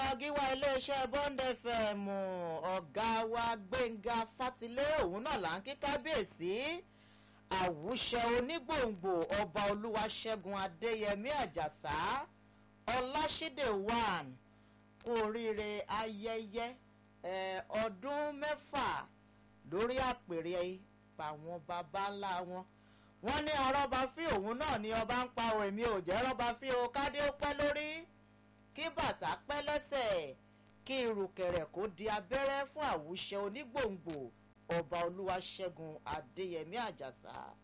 ọkọ̀ gíwá iléeṣẹ́ bond fm ọ̀gá wa gbẹ̀ngà fatilé òun náà là ń kí kábíyèsí àwùṣẹ onígbòǹgbò ọba olúwaṣẹ́gun adéyẹmí àjàsá ọláṣídé one kú oríire ayẹyẹ ọdún mẹ́fà lórí àpèrè àwọn baba ńlá wọn wọ́n ní arọ́ba fí òun náà ni ọba ń pa òun èmi ò jẹ́ rọ́ba fí o kádé ó pẹ́ lórí kí bàtà pẹ́ lẹ́sẹ̀ kí irùkẹ̀rẹ̀ kó di abẹ́rẹ́ fún àwùṣẹ onígbòǹgbò ọba olúwaṣẹ́gun adéyẹmí àjàsà